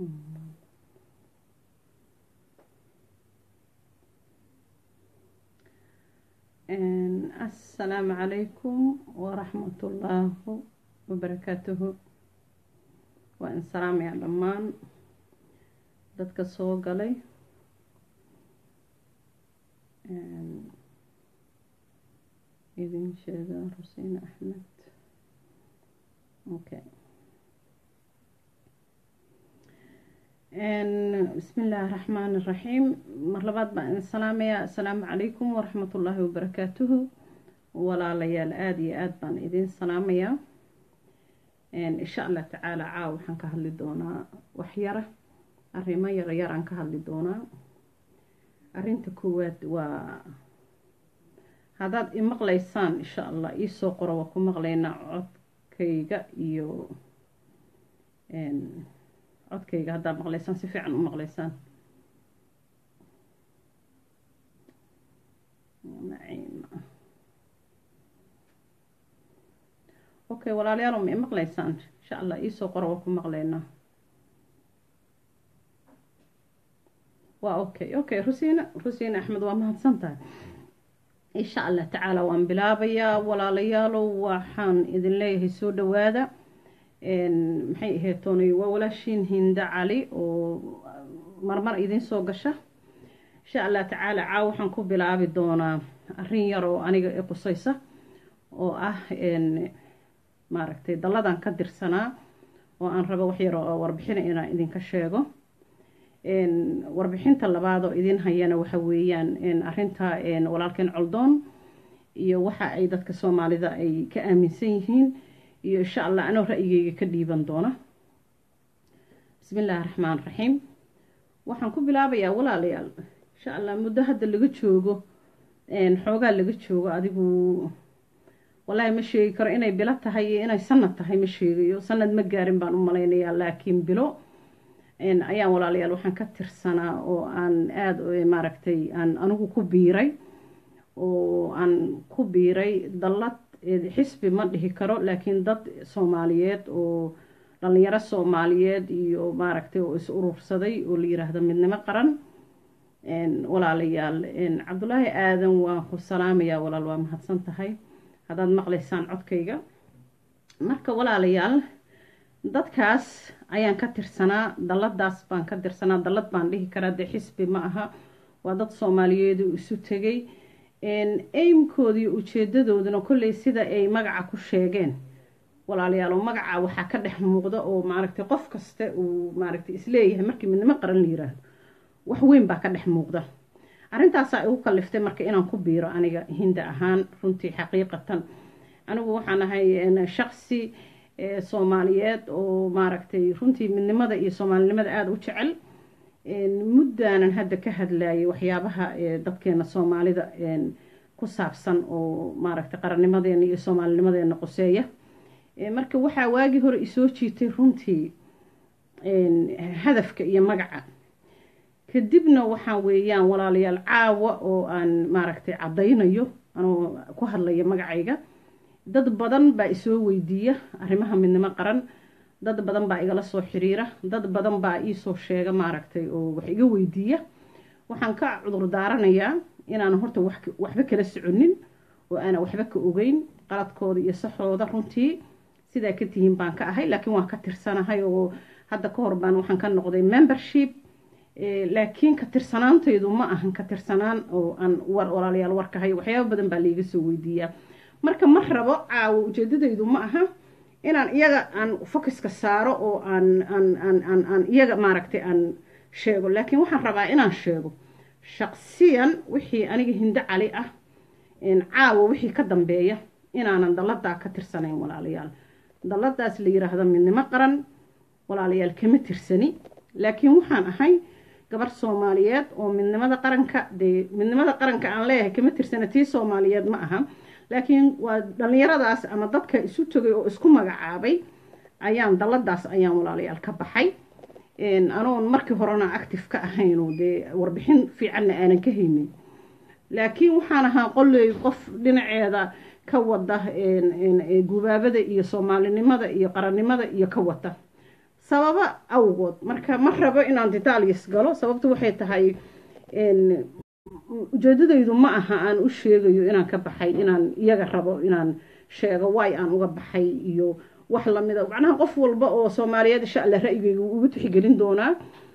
asalaamu calaykum waraxmatullaahi wabarakaatuhu waa in salaamayaa dhammaan dadka soo galay idin sheega rusiin axmed okay bismi illaahi raxmaan iraxiim mar labaad baan idin salaamayaa assalaamu calaykum waraxmatullaahi wabarakaatuhu walaalayaal aada iyo aada baan idin salaamayaa insha allah tacaala caaw waxaan ka hadli doonaa waxyara arrimo yaryar aan ka hadli doonaa arrinta koowaad waa haddaad imaqlaysaan insha allah iisoo qoro waa ku maqlaynaa codkayga iyo codkayga haddaad maqlaysaan si fiican u maqlaysaan okay walaalayaal ma imaqlaysaan insha allah iisoo qoro waa ku maqlaynaa waa okay okay rusiina rusiina axmed waa mahadsan tahay insha allah tacaala waan bilaabayaa walaalayaalow waxaan idin leeyahay soo dhawaada maxay ahayd toonay waa walaashiin hinda cali oo marmar idin soo gasha insha allah tacaala caaw waxaan ku bilaabi doonaa arrin yar oo aniga i qusaysa oo ah maaragtay dalladan ka dirsanaa oo aan rabo wax yar oo warbixina inaan idinka sheego warbixinta labaad oo idin hayana waxa weeyaan arrinta walaalkeen coldoon iyo waxa ay dadka soomaalida ay ka aaminsan yihiin iyo insha allah anoo ra'yigeyga ka dhiiban doona bismi illaahi raxmaan raxiim waxaan ku bilaabayaa walaalayaal insha allah muddo hadda laga joogo xoogaa laga joogo adigu wallaahi ma sheegi karo inay bilo tahay iyo inay sanad tahay ma sheegayo sanad ma gaarin baan u malaynayaa laakiin bilo ayaan walaalayaal waxaan ka tirsanaa oo aan aada maaragtay aan anigu ku biiray oo aan ku biiray dallad xisbi ma dhihi karo laakiin dad soomaaliyeed oo dhallinyaro soomaaliyeed iyo maaragtay oo is urursaday oo la yiraahdo midnimo qaran walaalayaal cabdulaahi aadan waan ku salaamayaa walaal waa mahadsan tahay haddaad maqlaysaan codkayga marka walaalayaal dadkaas ayaan ka tirsanaa dalladaas baan ka tirsanaa dallad baan dhihi karaa dee xisbi ma aha waa dad soomaaliyeedu isu tegay eymkooda iyo ujeedadooduna kolley sida ay magaca ku sheegeen walaalayaal oo magaca waxaa ka dhex muuqda oo maaragtay qof kasta uu maaragtay isleeyahay markii midnimo qaran la yiraahdo wax weyn baa ka dhex muuqda arrintaasaa igu kaliftay marka inaan ku biiro aniga hinda ahaan runtii xaqiiqatan anigu waxaan ahay shaqsi soomaaliyeed oo maaragtay runtii midnimada iyo soomaalinimada aada u jecel muddaanan hadda ka hadlayay waxyaabaha dadkeena soomaalida ku saabsan oo maaragtay qarannimadeena iyo soomaalinimadeena qoseeya marka waxaa waagii hore isoo jiitay runtii hadafka iyo magaca kadibna waxaa weeyaan walaalayaal caawa oo aan maaragtay caddaynayo anoo ku hadlaya magacayga dad badan baa isoo weydiiya arrimaha midnimo qaran dad badan baa igala soo xiriira dad badan baa iisoo sheega maaragtay oo wax iga weydiiya waxaan ka cudur daaranayaa inaan horta waxba kala soconin oo aanan waxba ka ogeyn qaladkooda iyo saxooda runtii sidaa ka tihiin baan ka ahay laakiin waan ka tirsanahay oo hadda ka hor baan waxaan ka noqday membership laakiin ka tirsanaantaydu ma ahan ka tirsanaan oo aan war walaalayaal warkahay waxyaaba badan baa laiga soo weydiiyaa marka ma rabo caawo ujeedadaydu ma aha inaan iyaga aan focuska saaro oo aan aan aan aan aan iyaga maaragtay aan sheego laakiin waxaan rabaa inaan sheego shaqsiyan wixii aniga hindo cali ah caawo wixii ka dambeeya inaanan dalladaa ka tirsanayn walaalayaal dalladaas la yiraahdo midnimo qaran walaalayaal kama tirsani laakiin waxaan ahay gabar soomaaliyeed oo midnimada qaranka dee midnimada qaranka aan leeyahay kama tirsana tii soomaaliyeed ma aha laakiin waa dhallinyaradaas ama dadka isu tegay oo isku magacaabay ayaan dalladaas ayaan walaalayaal ka baxay anoon markii horena active ka ahaynoo dee warbixin fiicanna aanan ka haynin laakiin waxaan ahaa qolley qof dhinaceeda ka wada gubaabada iyo soomaalinimada iyo qarannimada iyo ka wata sababo awgood marka ma rabo inaan detalyas galo sababtu waxay tahay ujeedadaydu ma aha aan u sheegayo inaan ka baxay inaan iyaga rabo inaan sheego waay aan uga baxay iyo wax lamida macnaha qof walba oo soomaaliyeed insha alla ra'yigayga ugu tixgelin doonaa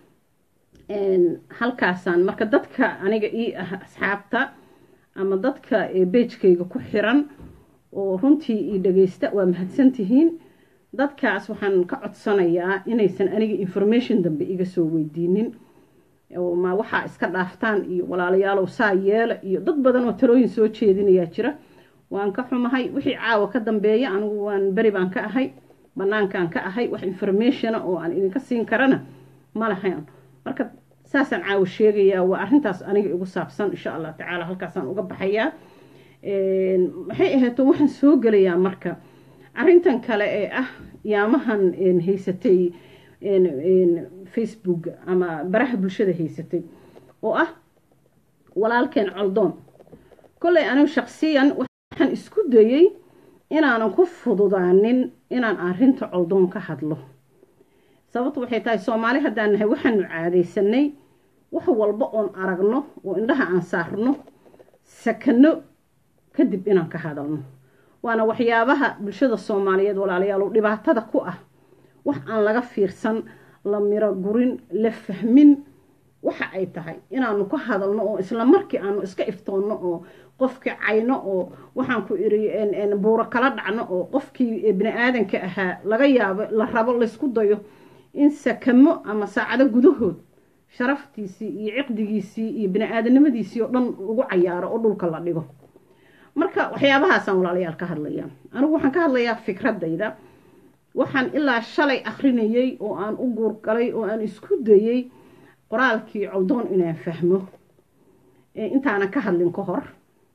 halkaasaan marka dadka aniga ii ah asxaabta ama dadka beejkayga ku xiran oo runtii ii dhageysta waa mahadsantihiin dadkaas waxaan ka codsanayaa inaysan aniga information dambe iga soo weydiinin ma waxaa iska dhaaftaan iyo walaalayaalow saa yeela iyo dad badan oo talooyin soo jeedinayaa jira waan ka xumahay wixii caawa ka dambeeya anigu waan beri baan ka ahay banaankaan ka ahay wax informationa oo aan idinka siin karana ma lahayn marka saasaan caawa sheegayaa waa arrintaas aniga igu saabsan insha allah tacaala halkaasaan uga baxayaa maxay ahayto waxaan soo gelayaa marka arrintan kale ee ah yaamahan haysatay facebook ama baraha bulshada haysatay oo ah walaalkeen coldoon kolley anigu shaqsiyan waxaan isku dayey inaanan ku fududaanin inaan arrinta coldoon ka hadlo sababtu waxay tahay soomaali haddaan nahay waxaanu caadaysanay wax walba oon aragno oo indhaha aan saarno sakano kadib inaan ka hadalno waana waxyaabaha bulshada soomaaliyeed walaalayaal dhibaatada ku ah wax aan laga fiirsan la miro gurin la fahmin waxa ay tahay inaanu ka hadalno oo isla markii aanu iska iftoonno oo qofkii cayno oo waxaan ku iri buuro kala dhacno oo qofkii bini aadanka ahaa laga yaabo la rabo laysku dayo in sakamo ama saacado gudahood sharaftiisii iyo ciqdigiisii iyo bini aadanimadiisii oo dhan lagu cayaaro oo dhulka la dhigo marka waxyaabahaasaan walaalayaal ka hadlaya anigu waxaan ka hadlayaa fikradayda waxaan ilaa shalay akrinayey oo aan u guurgalay oo aan isku dayey qoraalkii coldoon inaan fahmo intaanan ka hadlin ka hor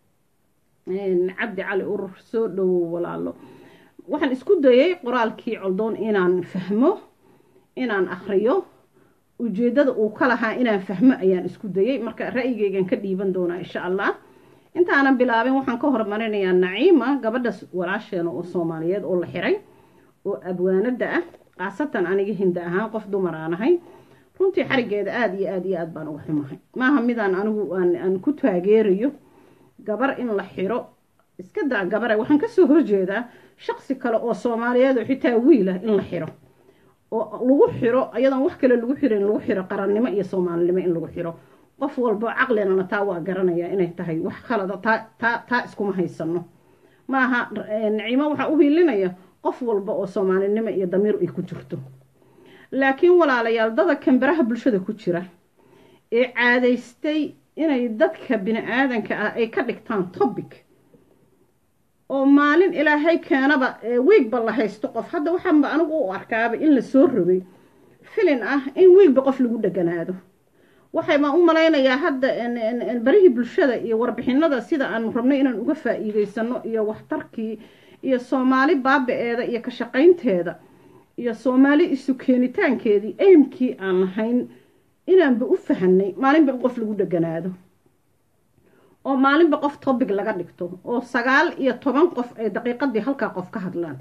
cabdi cali urur soo dhowow walaalo waxaan isku dayey qoraalkii coldoon inaan fahmo inaan akriyo ujeeddada uu ka lahaa inaan fahmo ayaan isku dayey marka ra'yigaygan ka dhiiban doonaa insha allah intaanan bilaabin waxaan ka hormarinayaa naciima gabadha walaasheena oo soomaaliyeed oo la xiray oo abwaanada ah khaasatan aniga hinda ahaan qof dumar aan ahay runtii xarigeeda aada iyo aada iyo aada baan uga xumahay maaha midaan anigu aan ku taageerayo gabar in la xiro iska daa gabare waxaan kasoo horjeedaa shaqsi kale oo soomaaliyeed oo xitaa wiilah in la xiro oo lagu xiro ayadoon wax kale lagu xirin lagu xiro qarannimo iyo soomaalinimo in lagu xiro qof walbo caqlinana taa waa garanaya inay tahay wax khalada taa taa taa iskuma haysano maaha naciimo waxaa u hiilinaya qof walba oo soomaalinimo iyo damiir ay ku jirto laakiin walaalayaal dada kambaraha bulshada ku jira ee caadaystay inay dadka bini aadanka ah ay ka dhigtaan topic oo maalin ilaahay keenaba wiigba la haysto qof hadda waxaanba anigu u arkaaba in la soo rogay filin ah in wiigba qof lagu dheganaado waxay baan u malaynayaa hadda barihii bulshada iyo warbixinada sida aanu rabnay inaan uga faa'iideysano iyo waxtarkii iyo soomaali baaba-eeda iyo ka shaqaynteeda iyo soomaali isu keenitaankeedii aymkii aan lahayn inaanba u fahanay maalinba in qof lagu dheganaado oo maalinba qof topic laga dhigto oo sagaal iyo toban qof ay daqiiqadii halkaa qof ka hadlaan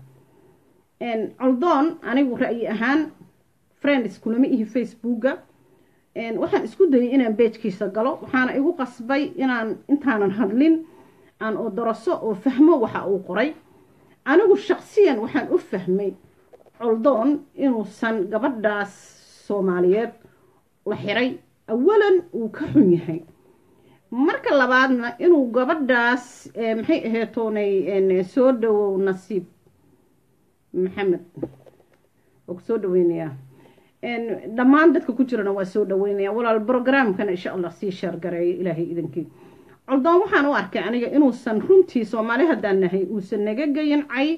coldoon anigu ra'yi ahaan friends kulama ihi facebooka waxaan isku dayay inaan beejkiisa galo waxaana igu qasbay inaan intaanan hadlin aan odoroso oo fahmo waxa uu qoray anigu shaqsiyan waxaan u fahmay coldoon inuusan gabadhaas soomaaliyeed la xiray awalan uu ka xun yahay marka labaadna inuu gabadhaas maxay aheetoonay soo dhawow nasiib maxamed oo kusoo dhaweynayaa dhammaan dadka ku jirana waa soo dhaweynaya walaal brogramkana insha allah sii sheergareeyo ilaahay idankii coldoon waxaan u arkay aniga inuusan runtii soomaali haddaan nahay uusan naga geyin cay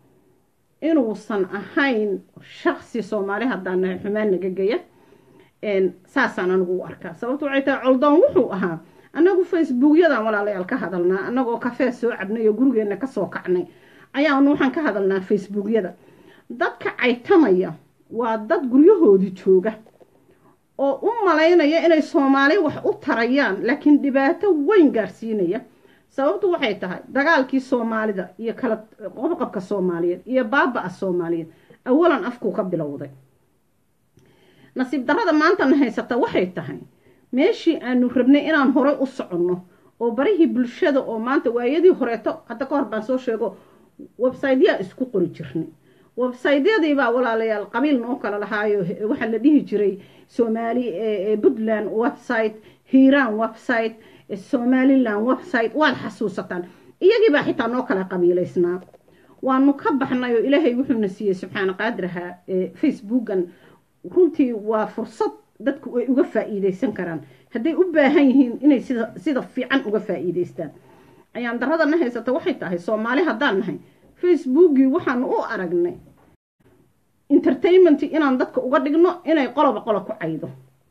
inuusan ahayn shaqsi soomaali haddaan nahay xumaan naga geya saasaan anigu u arkaa sababto waxay tahay coldoon wuxuu ahaa annagu facebookyadan walaalayaal ka hadalnaa annagoo kafee soo cabnay oo gurigeenna kasoo kacnay ayaanu waxaan ka hadalnaa facebookyada dadka caytamaya waa dad guryahoodii jooga oo u malaynaya inay soomaali wax u tarayaan laakiin dhibaato weyn gaarsiinaya sababtu waxay tahay dagaalkii soomaalida iyo kala qobqabka soomaaliyeed iyo baaba-a soomaaliyeed awalan afkuu ka bilowday nasiib darrada maantana haysata waxay tahay meeshii aanu rabnay inaan horey u soconno oo barihii bulshada oo maanta waayadii horeeto hadda ka hor baan soo sheego websaytyaa isku qori jirnay websaytyadiibaa walaalayaal qabiil noo kala lahaayo waxaa la dhihi jiray soomaali puntland website hiiraan website somaliland website waad xasuusataan iyagiibaa xitaa noo kala qabiilaysnaa waanu ka baxnay oo ilaahay wuxuuna siiyey subxaana qaadiraha facebookan runtii waa fursad dadku ay uga faa'iidaysan karaan hadday u baahan yihiin inay sida sida fiican uga faa'iidaystaan ayaan daradana haysata waxay tahay soomaali haddaan nahay facebookii waxaanu u aragnay entertainment inaan dadka uga dhigno inay qoloba qolo ku caydo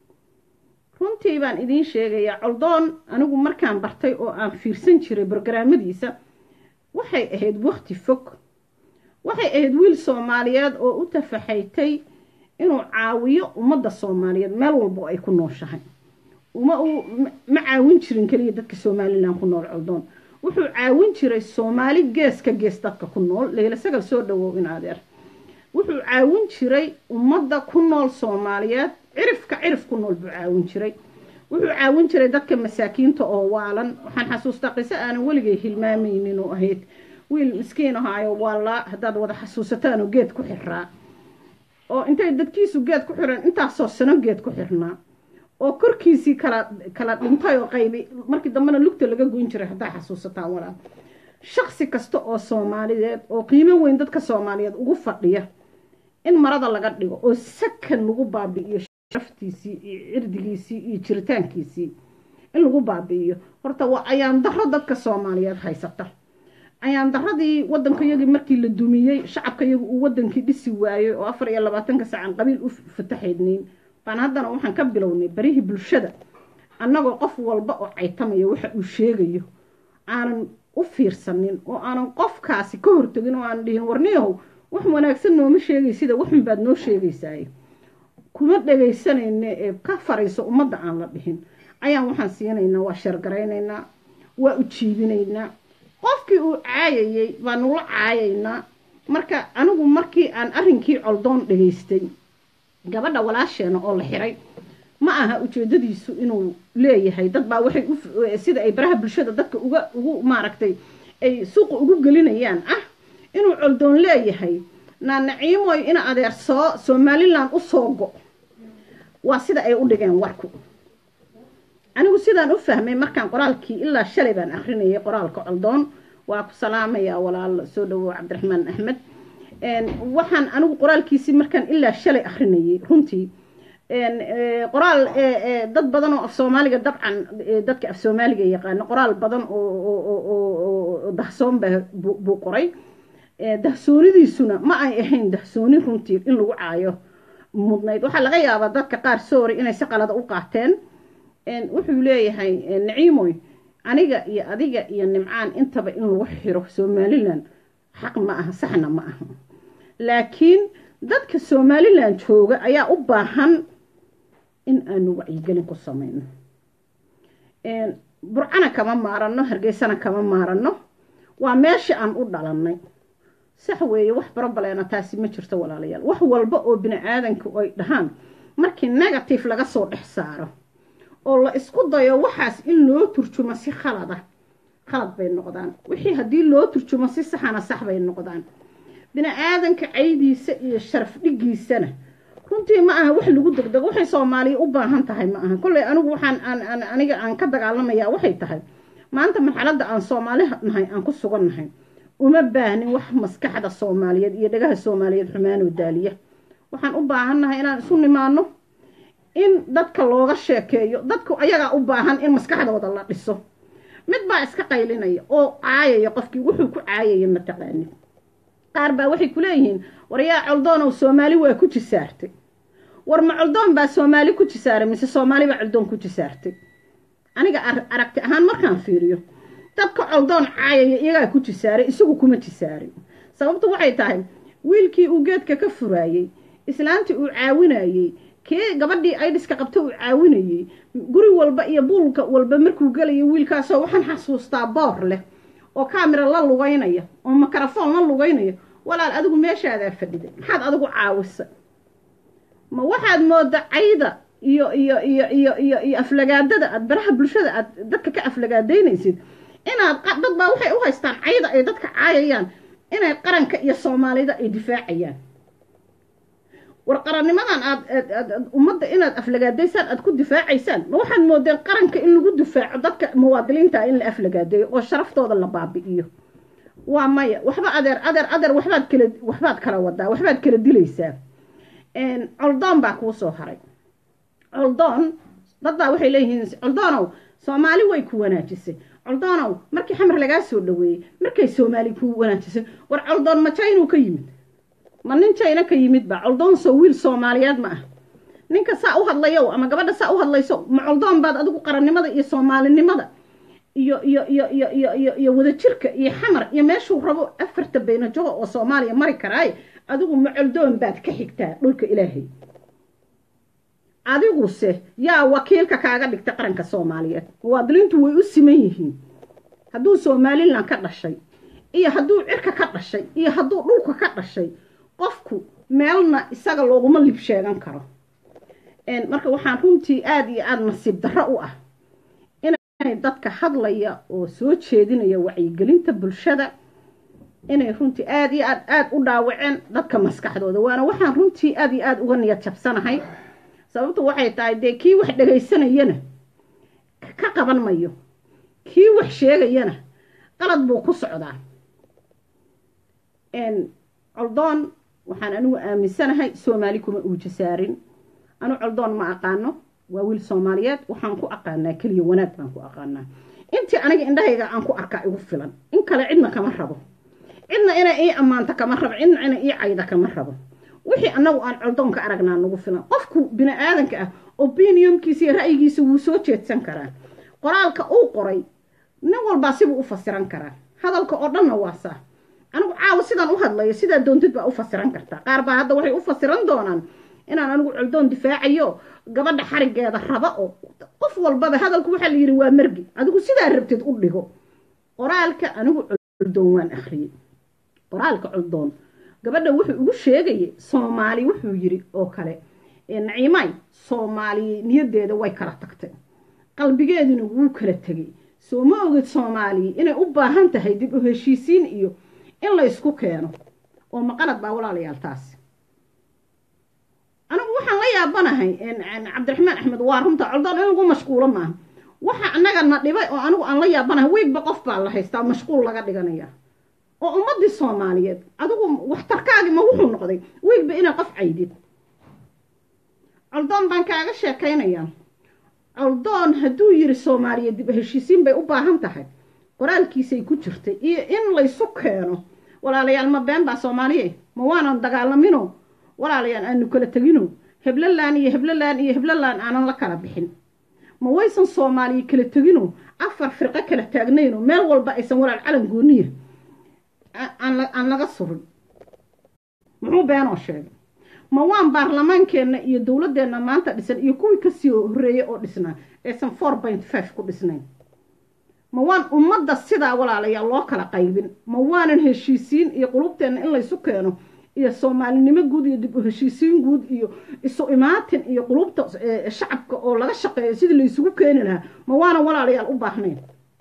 runtii baan idiin sheegayaa coldoon anigu markaan bartay oo aan fiirsan jiray brograamadiisa waxay ahayd wakti fog waxay ahayd wiil soomaaliyeed oo u tafaxaytay inuu caawiyo ummadda soomaaliyeed meel walbo ay ku nooshahay uma uu ma caawin jirin keliya dadka somalilan ku nool coldoon wuxuu caawin jiray soomaali geeska gees dadka ku nool leyla sagal soo dhawow in adeer wuxuu caawin jiray ummadda ku nool soomaaliyeed cirifka cirif ku nool buu caawin jiray wuxuu caawin jiray dadka masaakiinta oo waalan waxaan xasuustaa qiso aanan weligay hilmaamaynin oo ahayd wiil miskiin ahaayo waalaa haddaad wada xasuusataanoo geed ku xiraa oo intay dadkiisu geed ku xiran intaasoo sano geed ku xirnaa oo korkiisii kala kala dhintay oo qaybi markii dambena lugta laga goyn jiray haddaa xasuusataan walaal shaksi kasta oo soomaaliyeed oo qiimo weyn dadka soomaaliyeed ugu fadhiya in marada laga dhigo oo sakan lagu baabi'iyo sharaftiisii iyo cirdigiisii iyo jiritaankiisii in lagu baabi'iyo horta waa ayaan daro dadka soomaaliyeed haysata ayaan daradii waddankayagii markii la dumiyey shacabkayagu uu wadankii dhisi waayey oo afar iyo labaatanka saacan qabiil u fataxaydnayn baan haddana waxaan ka bilownay barihii bulshada annagoo qof walba oo caytamaya waxa uu sheegayo aanan u fiirsanin oo aanan qofkaasi ka hortagin oo aanan dhihin warniyahow wax wanaagsan nooma sheegay sida waxun baad noo sheegaysaaye kuma dhagaysanayna ee ka farayso ummadda aan la dhihin ayaan waxaan siinaynaa waa sheergaraynaynaa waa u jiibinaynaa qofkii uu caayayey baanula caayaynaa marka anigu markii aan arrinkii coldoon dhagaystay gabadha walaasheena oo la xiray ma aha ujeedadiisu inuu leeyahay dad baa waxay sida ay baraha bulshada dadka uga ugu maaragtay ay suuqa ugu gelinayaan ah inuu coldoon leeyahay naanaciimoy ina adeer soo somalilan u soo go waa sida ay u dhigeen warku anigu sidaan u fahmay markaan qoraalkii ilaa shalay baan akrinayay qoraalka coldoon waa ku salaamayaa walaal soo dhawow cabdiraxmaan axmed waxaan anigu qoraalkiisii markaan ilaa shalay akrinayay runtii qoraal dad badan oo af soomaaliga dabcan dadka af soomaaliga yaqaano qoraal badan oo dahsoon ba buu qoray dahsoonidiisuna ma ay ahayn dahsooni runtii in lagu caayo mudnayd waxaa laga yaabaa dadka qaar soori inay si qalada u qaateen wuxuu leeyahay naciimoy aniga iyo adiga iyo nimcaan intaba in lagu xiro somalilan xaq ma aha saxna ma aha laakiin dadka somalilan jooga ayaa u baahan in aanu wacyigelin ku samayno burcana kama maarano hargeysana kama maarano waa meesha aan u dhalannay sax weeye wax barobaleena taasi ma jirto walaalayaal wax walba oo bini aadanku ay dhahaan markii negative laga soo dhex saaro oo la isku dayo waxaas in loo turjumo si khalada khalad bay noqdaan wixii haddii loo turjumo si saxana sax bay noqdaan bini aadanka caydiisa iyo sharaf dhigiisana runtii ma aha wax lagu degdego waxay soomaaliya u baahan tahay ma aha kolley anigu waxaan aan aniga aan ka dagaalamayaa waxay tahay maanta marxaladda aan soomaali nahay aan ku sugan nahay uma baahnin wax maskaxda soomaaliyeed iyo dhagaha soomaaliyeed xumaanoo daaliya waxaan u baahannahay inaan isu nimaano in dadka looga sheekeeyo dadku ayagaa u baahan in maskaxdooda la dhiso mid baa iska qaylinaya oo caayaya qofkii wuxuu ku caayaya mataqaanid qaar baa waxay ku leeyihiin war yaa coldoonow soomaali waa ku jisaartay war ma coldoon baa soomaali ku jisaaray mise soomaali baa coldoon ku jisaartay aniga aragti ahaan markaan fiiriyo dadka coldoon caayaya iyagaa ku jisaaray isagu kuma jisaarin sababtu waxay tahay wiilkii uu geedka ka furaayey islaantii uu caawinayey kii gabadhii aydhiska qabta uu caawinayey guri walba iyo buulka walba markuu gelayo wiilkaasoo waxaan xasuustaa boor leh oo kaamira la lugaynaya oo makarafoon la lugaynaya walaal adigu meeshaadaa fadhiday maxaad adigu caawisay ma waxaad mooda cayda iyo iyo iyo iyo iyo iyo aflagaadada aad baraha bulshada aad dadka ka aflagaadaynaysid inaad dad baa waxay u haystaan cayda ay dadka caayayaan inay qaranka iyo soomaalida ay difaacayaan war qarannimadan aad aad ummadda inaad aflagaadaysaan aad ku difaacaysaan ma waxaad moodeen qaranka in lagu difaaco dadka muwaadiniinta in la aflagaadeeyo oo sharaftooda la baabi'iyo waa maya waxba adeer adeer adeer waxbaad kala waxbaad kala wadaa waxbaad kala dilaysaa coldoon baa kuu soo haray coldoon dad baa waxay leeyihiin coldoonow soomaali way ku wanaajisay coldoonow markii xamar lagaa soo dhaweeyey markay soomaali ku wanaajisay war coldoon ma jaynuu ka yimid ma nin jayna ka yimid ba coldoon soo wiil soomaaliyeed ma ah ninka saa u hadlayow ama gabadha saa u hadlayso ma coldoon baad adigu qarannimada iyo soomaalinimada iyo iyo iyo iyo iyo iyo iyo wadajirka iyo xamar iyo meeshuu rabo afarta baynajogo oo soomaaliya mari karaaye adigu ma coldoon baad ka xigtaa dhulka ilaahay adiguse yaa wakiilka kaaga dhigta qaranka soomaaliyeed muwaadiniintu way u siman yihiin hadduu somalilan ka dhashay iyo hadduu cirka ka dhashay iyo hadduu dhulka ka dhashay qofku meelna isaga looguma lib sheegan karo marka waxaan runtii aada iyo aada nasiib darro u ah inay dadka hadlaya oo soo jeedinaya wacyigelinta bulshada inay runtii aada iyo aad aada u dhaawaceen dadka maskaxdooda waana waxaan runtii aada iyo aada uga niyad jabsanahay sababtu waxay tahay dee kii wax dhegaysanayana ka qaban mayo kii wax sheegayana qalad buu ku socdaa coldoon waxaan anigu aaminsanahay soomaali kuma uujasaarin anu coldoon ma aqaano waa wiil soomaaliyeed waxaan ku aqaanaa keliya wanaag baan ku aqaanaa intii aniga indhahayga aan ku arkaa igu filan in kale cidna kama rabo cidna inay ii ammaanto kama rabo cidna inay ii cayda kama rabo wixii annagu aan coldoon ka aragnaa nagu filan qofku bini aadanka ah opinionkiisa iyo ra'yigiisa wuu soo jeedsan karaa qoraalka uu qoray nin walbaa sibuu u fasiran karaa hadalka oo dhanna waa saa anigu caawa sidaan u hadlayo sidaa doontid baa u fasiran kartaa qaar baa hadda waxay u fasiran doonaan inaan anigu coldoon difaacayo gabadha xarigeeda raba oo qof walbaba hadalku waxaa la yidhi waa margi adigu sidaa rabtid u dhigo qoraalka anigu coldoon waan akhriyey qoraalka coldoon gabadha wuxuu ugu sheegayay soomaali wuxuu yidhi oo kale naciimay soomaali niyadeeda way kala tagtay qalbigeeduna wuu kala tegay soo ma ogid soomaaliya inay u baahan tahay dib u heshiisiin iyo in la ysku keeno oo maqalad baa walaalayaal taasi anigu waxaan la yaabanahay cabdiraxmaan axmed waa runta coldoon in lagu mashquulo maaha waxa annaga na dhibay oo anigu aan la yaabanahay weygba qof baa la haystaa mashquul laga dhiganaya oo ummadii soomaaliyeed adigu waxtarkaagi ma wuxuu noqday weygba inaa qof caydid coldoon baan kaaga sheekaynayaa coldoon hadduu yiri soomaaliya dib heshiisiin bay u baahan tahay qoraalkiisay ku jirtay iyo in laysu keeno walaalayaal ma been baa soomaaliye ma waanan dagaalamino walaalayaal aanu kala tegino heblalaan iyo heblalaan iyo heblalaan aanan la kala bixin ma waysan soomaaliya kala tegino afar firqo kala taagnayno meel walba aysan walaal calan gooniya aan laga surin muxuu beenoo sheegay ma waan baarlamaankeenna iyo dowladdeenna maanta dhisan iyo kuwii kasii horreeyey oo dhisnaa aysan four point five ku dhisnayn ma waan ummadda sidaa walaalayaal loo kala qaybin ma waanan heshiisiin iyo qulubteenna in laysu keeno iyo soomaalinimo guud iyo dib u heshiisiin guud iyo isu imaatin iyo qulubta shacabka oo laga shaqeeyo sidii laysugu keeni lahaa ma waanan walaalayaal u baahnayn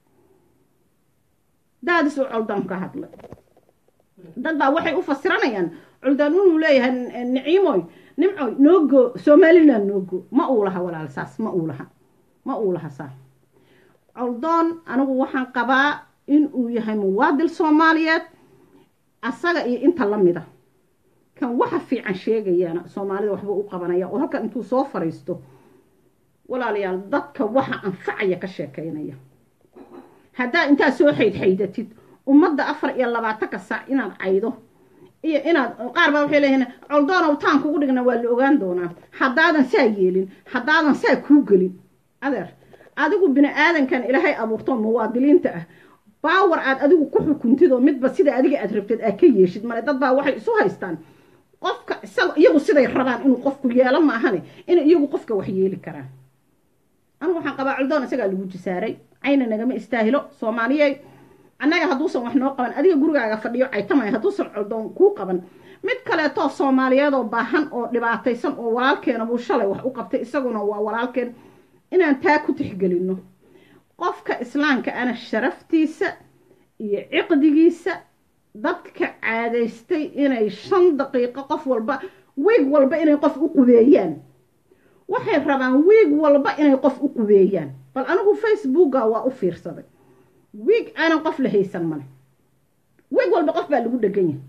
daadis uu coldaan ka hadlay dad baa waxay u fasiranayaan culdaan inuu leeyahay niciimoy nimcoy noogo somaliland noogo ma uu laha walaal saas ma uu laha ma uu laha saas coldoon anigu waxaan qabaa in uu yahay muwaadil soomaaliyeed asaga iyo inta la mida kan waxa fiican sheegayaana soomaalida waxba u qabanaya oo halkan intuu soo fariisto walaalayaal dadka waxa anfacaya ka sheekaynaya haddaad intaad soo xaydxaydatid ummadda afar iyo labaatanka saac inaad caydo iyo inaad qaar baa waxay leeyihiin coldoonow taan kugu dhigna waa la ogaan doonaa haddaadan saa yeelin haddaadan saa kuu gelin adeer adigu bini aadankan ilaahay abuurto muwaadiliinta ah baawar aad adigu ku xukuntid oo midba sida adiga aad rabtid aad ka yeeshid male dad baa waxay isu haystaan qofka isaga iyagu siday rabaan inuu qofku yeelo maahane inay iyagu qofka wax yeeli karaan anigu waxaan qabaa coldoon isagaa lagu jisaaray cayna nagama istaahilo soomaaliyey annaga hadduusan wax noo qaban adiga gurigaaga fadhiyo caytamaya hadduusan coldoon kuu qaban mid kaleetoo soomaaliyeed oo baahan oo dhibaataysan oo walaalkeena buu shalay wax u qabtay isaguna waa walaalkeen inaan taa ku tixgelinno qofka islaamka ana sharaftiisa iyo ciqdigiisa dadka caadaystay inay shan daqiiqo qof walba wiig walba inay qof u qubeeyaan waxay rabaan wiig walba inay qof u qubeeyaan bal anigu facebooka waa u fiirsaday wiig aanan qof la haysan male wiig walba qof baa lagu dhegan yahay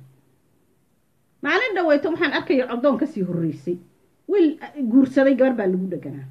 maalin dhaweyto waxaan arkaya coldoon kasii horreysay wiil guursaday gabar baa lagu dheganaa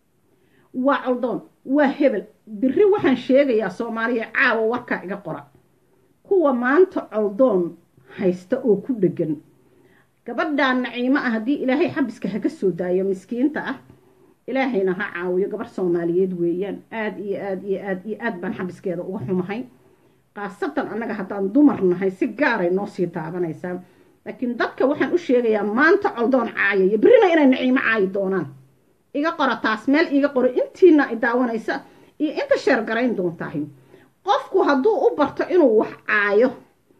waa coldoon waa hebel biri waxaan sheegayaa soomaaliya caawa warkaa iga qora kuwa maanta coldoon haysta oo ku dhegan gabadhaan naciimo ah haddii ilaahay xabiska haga soo daayo miskiinta ah ilaahayna ha caawiyo gabar soomaaliyeed weeyaan aada iyo aad iyo aad iyo aad baan xabiskeeda uga xumahay khaasatan annaga haddaan dumar nahay si gaaray noo sii taabanaysaa laakiin dadka waxaan u sheegayaa maanta coldoon caayaya birina inay naciimo caayi doonaan iga qora taas meel iiga qoro intiina i daawanaysa iyo inta sheergarayn doontahay qofku hadduu u barto inuu wax caayo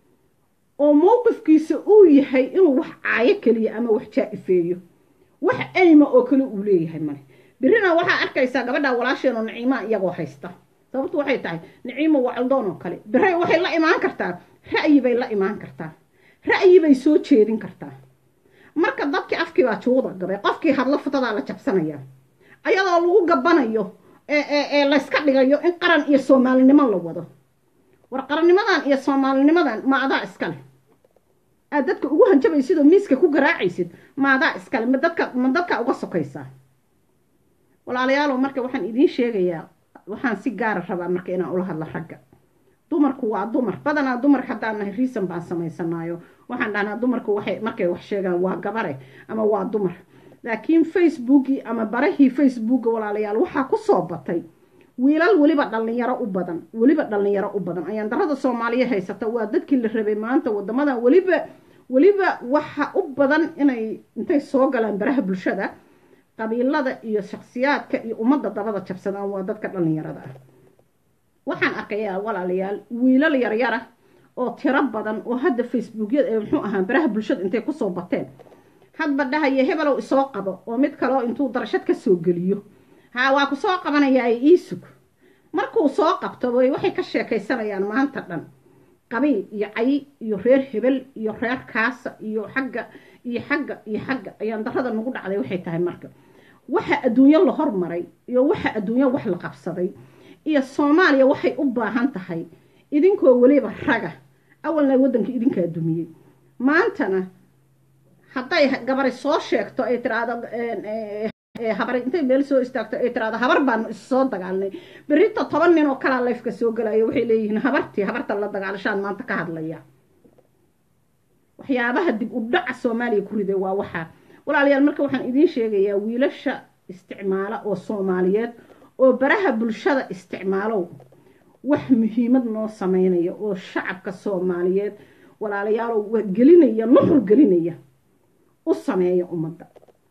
oo mowqifkiisa uu yahay inuu wax caayo keliya ama wax jaa-ifeeyo wax ayma oo kale uu leeyahay male birina waxaa arkaysaa gabadha walaasheenoo naciimaa iyagoo haysta sababtu waxay tahay naciimo waa coldoon oo kale bire waxay la imaan kartaa ra'yi bay la imaan kartaa ra'yi bay soo jeedin kartaa marka dadkii afkii baa juuda gabay qofkii hadlo futadaa la jabsanayaa ayadoo lagu gabanayo ee layska dhigayo in qaran iyo soomaalinimo la wado war qarannimadan iyo soomaalinimadan ma adaa iskale aad dadka ugu hanjabaysid oo miiska ku garaacaysid ma adaa iskale ma dadka ma dadka uga sokaysaa walaalayaalow marka waxaan idiin sheegayaa waxaan si gaara rabaa marka inaan ula hadlo ragga dumarku waa dumar badanaa dumar haddaan nahay riisan baan samaysanaayo waxaan dhahnaa dumarku waxay markay wax sheegaan waa gabare ama waa dumar laakiin facebookii ama barahii facebooka walaalayaal waxaa ku soo batay wiilal weliba dhallinyaro u badan weliba dhallinyaro u badan ayaan darada soomaaliya haysata waa dadkii la rabay maanta wadamadan weliba weliba waxa u badan inay intay soo galaan baraha bulshada qabiilada iyo shaksiyaadka iyo ummadda dabada jabsadaan waa dadka dhallinyarada ah waxaan arkayaa walaalayaal wiilal yaryara oo tiro badan oo hadda facebookyada ee muxuu ahaa baraha bulshada intay kusoo bateen hadba dhahaya hebelow isoo qabo oo mid kaleo intuu darashad ka soo geliyo haa waa ku soo qabanayaa iisug markuu soo qabto way waxay ka sheekaysanayaan maanta dhan qabiil iyo cay iyo reer hebel iyo reer kaasa iyo xagga iyo xagga iyo xagga ayaan darada nagu dhacday waxay tahay marka waxa adduunyo la hormaray iyo waxa adduunyo wax la qabsaday iyo soomaaliya waxay u baahan tahay idinkoo weliba raga awalna waddanka idinkaa dumiyey maantana hadday gabari soo sheegto ay tiraahdo habar intay meel soo istaagto ay tiraahdo habar baanu issoo dagaalnay berito toban nin oo kalaa layfka soo galayo waxay leeyihiin habartii habarta la dagaalashaan maanta ka hadlaya waxyaabaha dib u dhaca soomaaliya ku riday waa waxaa walaalayaal marka waxaan idiin sheegayaa wiilasha isticmaala oo soomaaliyeed oo baraha bulshada isticmaalow wax muhiimad noo sameynaya oo shacabka soomaaliyeed walaalayaalow waa gelinaya nuxur gelinaya u sameeya ummadda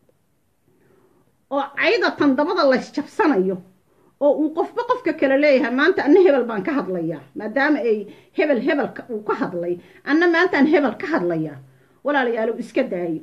oo cayda tandabada laysjabsanayo oo uu qofba qofka kale leeyahay maanta anna hebel baan ka hadlayaa maadaama ay hebel hebelka uu ka hadlay anna maantaan hebel ka hadlayaa walaalayaalow iska daayo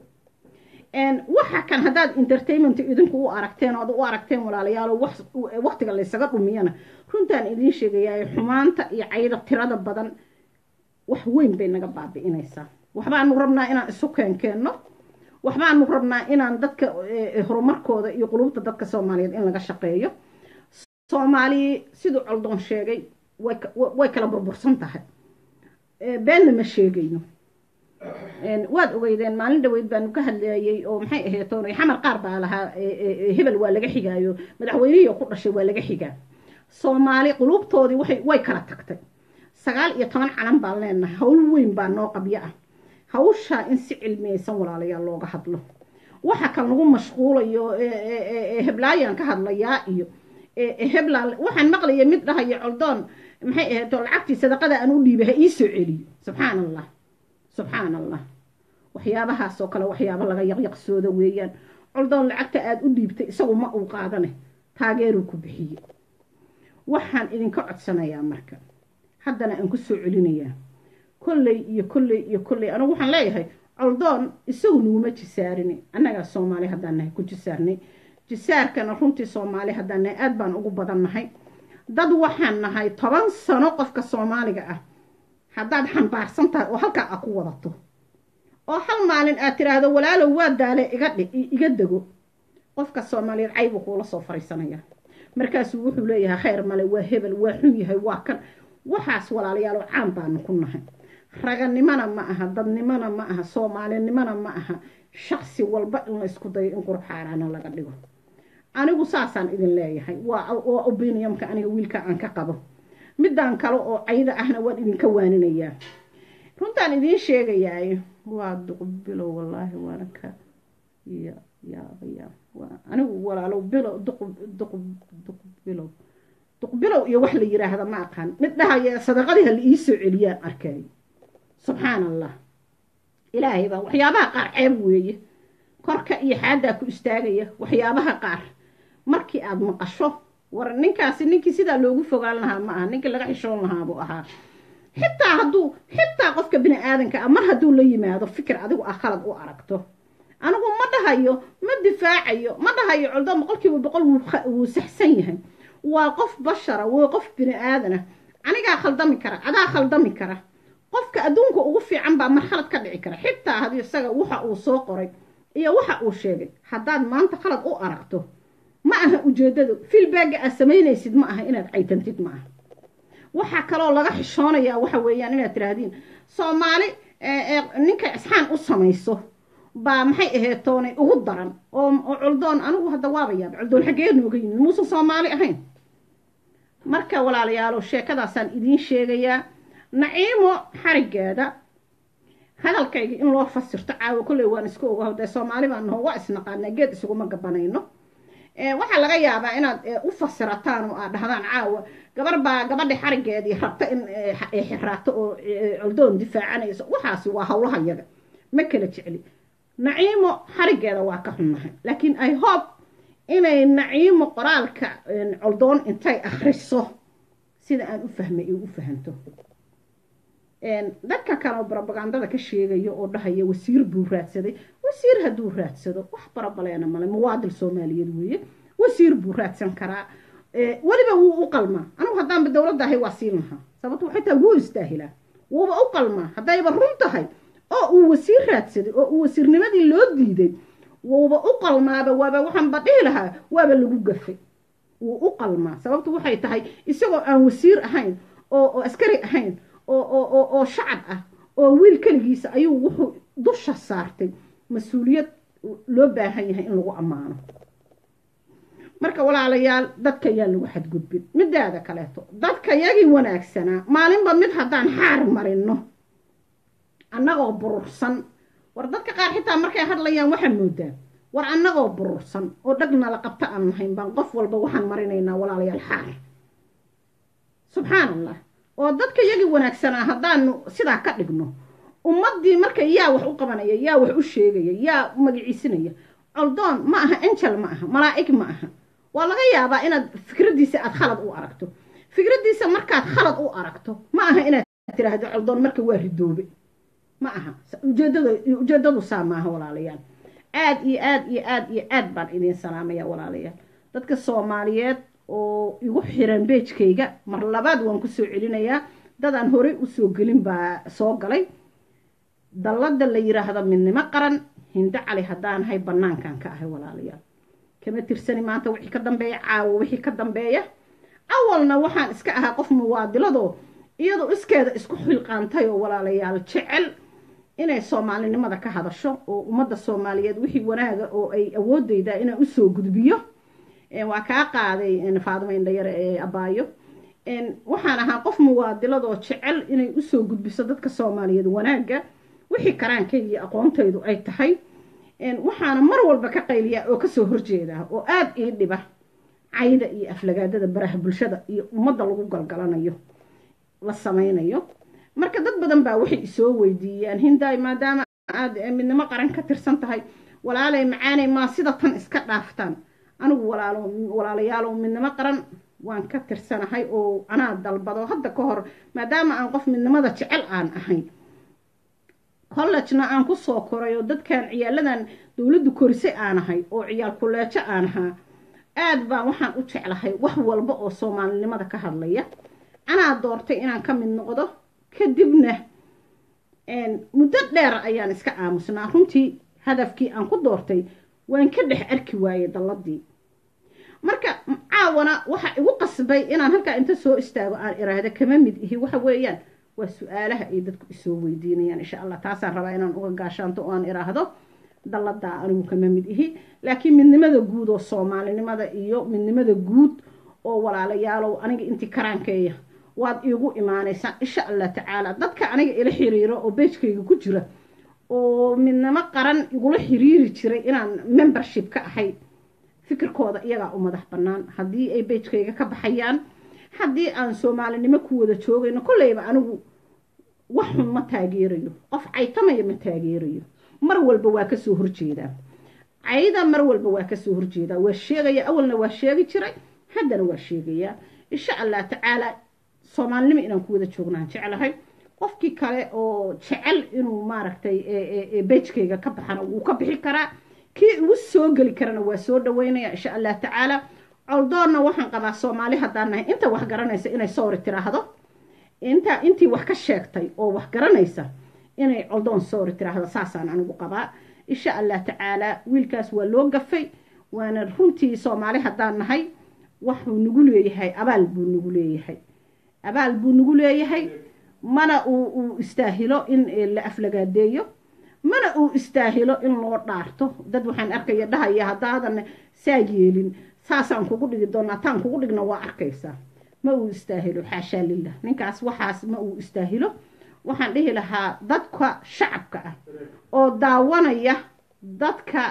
waxa kan haddaad entertainment idinku u aragteen oad u aragteen walaalayaalo waktiga laysaga dhumiyana runtaan idiin sheegayaa xumaanta iyo cayda tirada badan wax weyn bay naga baabi'inaysaa waxbaanu rabnaa inaan isu keenkeenno waxbaanu rabnaa inaan dadka horumarkooda iyo qulubta dadka soomaaliyeed in laga shaqeeyo soomaaliya siduu coldoon sheegay way kala burbursan tahay beenna ma sheegayno waad ogeydeen maalin dhaweyd baanu ka hadlayay oo maxay ahayd toonay xamar qaar baa lahaa hebel waa laga xigaayo madaxweynihii ku dhashay waa laga xigaa soomaali qulubtoodii waxay way kala tagtay sagaal iyo toban calan baan leenahay hawl weyn baa noo qabyo ah hawshaa in si cilmiyeysan walaalayaal looga hadlo waxa kan lagu mashquulayo heblaayaan ka hadlayaa iyo hebla waxaan maqlaya mid dhahaya coldoon maxay ahayd lacagtii sadaqada aan u dhiibay ha ii soo celiyo subxaan allah subxaan allah waxyaabahaasoo kale waxyaaba laga yaqyaqsooda weeyaan coldoon lacagta aada u dhiibtay isagu ma uu qaadane taageeruu ku bixiye waxaan idinka codsanayaa marka haddana aan ku soo celinayaa kolley iyo kolley iyo kolley anigu waxaan leeyahay coldoon isagu naguma jisaarini annagaa soomaali haddaan nahay ku jisaarnay jisaarkana runtii soomaali haddaan nahay aada baan ugu badan nahay dad waxaan nahay toban sano qofka soomaaliga ah haddaad xambaarsan tahay oo halkaa a ku wadato oo hal maalin aad tiraahdo walaalow waa daale iga dhi iga dego qofka soomaaliyeed caybuu kuula soo fariisanaya markaasuu wuxuu leeyahay khayr male waa hebel waa xun yahay waa kan waxaas walaalayaalo caan baanu ku nahay raganimona ma aha dadnimona ma aha soomaalinimona ma aha shaksi walba in laysku dayo in qurux xaaraana laga dhigo anigu saasaan idin leeyahay waa waa opinionka aniga wiilka aan ka qabo midaan kale oo cayda ahna waan idinka waaninayaa runtaan idiin sheegayaay waa duqbilow wallaahi waana ka ya yaabaya anigu walaalow bilow duqbilow duqbilow iyo wax la yiraahda ma aqaan mid dhahaya sadaqadii ha la ii soo celiyaan arkay subxaan allah ilaahay baa waxyaabaha qaar ceeb weeye korka iyo xaaddaa ku istaagaya waxyaabaha qaar markii aada maqasho war ninkaasi ninkii sidaa loogu fogaan lahaa ma aha ninkii laga xishoon lahaa buu ahaa xitaa hadduu xitaa qofka bini aadanka ah mar hadduu la yimaado fikir adigu ah khalad u aragto anigu ma dhahayo ma difaacayo ma dhahayo coldo boqolkiiba boqol wuu saxsan yahay waa qof bashara waa qof bini aadana anigaa khaldami kara adaa khaldami kara qofka adduunka ugu fiican baa marxalad ka dhici kara xitaa haddii isaga waxa uu soo qoray iyo waxa uu sheegay haddaad maanta khalad u aragto ma aha ujeeddadu filbaaga aad samaynaysid ma aha inaad caytantid ma aha waxaa kaloo laga xishoonayaa waxa weeyaan inaad tiraahdiin soomaali ninka isxaan u samayso baa maxay ahayd toonay ugu daran oo culdoon anigu hadda waaba yaaba culdoon xaggee nooga yimid muusan soomaali ahayn marka walaalayaalo sheekadaasaan idiin sheegayaa naciimo xarigeeda hadalkayga in loo fasirto caawo kolley waan iska ogaho dee soomaali baan naho waa isnaqaanaa geed isuguma gabanayno waxaa laga yaabaa inaad u fasirataan oo aad dhahdaan caawa gabar baa gabadhi xarigeedii rabta in xiraato oo coldoon difaacanayso waxaasi waa howlaha yaga ma kala jecli naciimo xarigeeda waa ka xunnahay laakiin i hope inay naciimo qoraalka coldoon intay akhriso sida aan u fahmay ay u fahanto dadka kale oo brobagandada ka sheegaya oo dhahaya wasiir buu raadsaday wasiir hadduu raadsado wax barabaleena male muwaadil soomaaliyeed weeye wasiir buu raadsan karaa weliba wuu u qalmaa anigu haddaanba dowladda ahay waa siin lahaa sababto waxay tahay wuu istaahilaa wuuba u qalmaa haddayba run tahay oo uu wasiir raadsaday oo uu wasiirnimadii loo diiday wuuba u qalmaaba waaba waxaanba dhihi lahaa waaba lagu gafay wuu u qalmaa sababtu waxay tahay isagoo aan wasiir ahayn oo askari ahayn oo shacab ah oo wiil keligiisa ayuu wuxuu dusha saartay mas-uuliyad loo baahan yahay in lagu ammaano marka walaalayaal dadka yaan lagu xadgudbin midaada kaleeto dadka yagii wanaagsanaa maalinba mid haddaan xaar marino annagoo burursan war dadka qaar xitaa markay hadlayaan waxaa moodaa war annagoo burursan oo dhagnala qabta aan nahayn baan qof walba waxaan marinaynaa walaalayaal xaar subxaan allah oo dadka yagii wanaagsanaa haddaanu sidaa ka dhigno ummaddii marka yaa wax u qabanaya yaa wax u sheegaya yaa magaciisinaya coldoon ma aha angel ma aha malaa'ig ma aha waa laga yaabaa inaad fikraddiisa aad khalad u aragto fikraddiisa markaad khalad u aragto ma aha inaad tiraahdo coldoon marka waa ridoobe ma aha ujeedada ujeedadu saa maaha walaalayaal aad iyo aad iyo aad iyo aad baan idiin salaamaya walaalayaal dadka soomaaliyeed oo igu xiran beejkayga mar labaad waan kusoo celinayaa dadaan horey usoo gelin baa soo galay dallada la yiraahdo midnimo qaran hindo cali haddaanahay bannaankan ka ahay walaalayaal kama tirsani maanta wixii ka dambeeya caawo wixii ka dambeeya awalna waxaan iska ahaa qof muwaadiladoo iyadoo iskeeda isku xilqaantay oo walaalayaal jecel inay soomaalinimada ka hadasho oo ummadda soomaaliyeed wixii wanaaga oo ay awoodeydaa inaan usoo gudbiyo waa kaa qaaday faadimo indhayare ee abaayo waxaan ahaa qof muwaadiladoo jecel inay usoo gudbiso dadka soomaaliyeed wanaagga wixii karaankayga iyo aqoontaydu ay tahay waxaana mar walba ka qayliyaa oo kasoo horjeedaa oo aada ii dhiba cayda iyo aflagaadada baraha bulshada iyo ummadda lagu galgalanayo la samaynayo marka dad badan baa waxay isoo weydiiyaan hindaay maadaama aad midnimo qaran ka tirsan tahay walaalay macaanay maa sida tan iska dhaaftaan anigu walaalo walaalayaalow midnimo qaran waan ka tirsanahay oo anaa dalbado hadda ka hor maadaama aan qof midnimada jecel aan ahay collejna aan ku soo koray oo dadkan ciyaaladan dowladdu korisay aan ahay oo ciyaal kuleejo aan ahaa aad baa waxaan u jeclahay wax walba oo soomaalinimada ka hadlaya anaa doortay inaan ka mid noqdo kadibna muddo dheer ayaan iska aamusnaa runtii hadafkii aan ku doortay waan ka dhex arki waayey dalladii marka caawana waxa igu qasbay inaan halkaa inta soo istaago aan iraahdo kama mid ihi waxa weeyaan waa su-aalaha ay dadku isoo weydiinayaan insha allah taasaan rabaa inaan uga gaashaanto oo aan iraahdo dalladaa anigu kama mid ihi laakiin midnimada guud oo soomaalinimada iyo midnimada guud oo walaalayaalow aniga intii karaankeeya waad iigu imaanaysaan insha allah tacaala dadka aniga ila xiriiro oo beejkayga ku jira oo midnimo qaran igula xiriiri jiray inaan membership ka ahay fikirkooda iyagaa u madax bannaan haddii ay beejkayga ka baxayaan haddii aan soomaalinimo ku wada joogayno kolleyba anigu wax xun ma taageerayo qof caytamaya ma taageerayo mar walba waa kasoo horjeedaa cayda mar walba waa kasoo horjeedaa waa sheegaya awalna waa sheegi jiray haddana waa sheegayaa insha allah tacaala soomaalinimo inaan ku wada joognaan jeclahay qofkii kale oo jecel inuu maaragtay beejkayga ka baxana wuu ka bixi karaa kii ugu soo geli karana waa soo dhaweynaya insha allah tacaala coldoonna waxaan qabaa soomaali haddaan nahay inta wax garanaysa inay sawri tiraahdo inta intii wax ka sheegtay oo wax garanaysa inay coldoon sawri tiraahdo saasaan anigu qabaa insha allah tacaala wiilkaas waa loo gafay waana runtii soomaali haddaan nahay waxuu nagu leeyahay abaal buu nagu leeyahay abaal buu nagu leeyahay mana uu uu istaahilo in la aflagaadeeyo mana uu istaahilo in loo dhaarto dad waxaan arkaya dhahaya haddaadan saa yeelin saasaan kugu dhigi doonaa taan kugu dhigna waa arkaysaa ma uu istaahilo xaashaa lilah ninkaas waxaas ma uu istaahilo waxaan dhihi lahaa dadka shacabka ah oo daawanaya dadka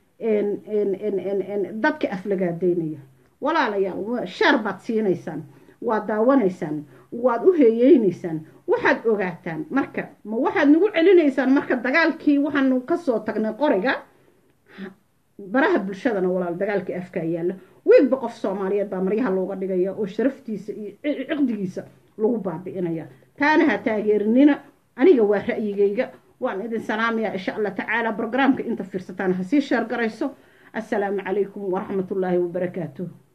dadka aflagaadeynaya walaalayaal sheer baad siinaysaan waad daawanaysaan waad u heeyeynaysaan waxaad ogaataan marka ma waxaad nagu celinaysaan marka dagaalkii waxaanu kasoo tagnay qoriga baraha bulshadana walaal dagaalkii afkaa yaalla wiilba qof soomaaliyeed baa maryaha looga dhigaya oo sharaftiisa iyo ciqdigiisa lagu baabi'inaya taana ha taageerinina aniga waa ra'yigayga waan idin salaamayaa insha allah tacaala brograamka inta fiirsataan ha sii sheer garayso assalaamu calaykum waraxmatullaahi wabarakaatuh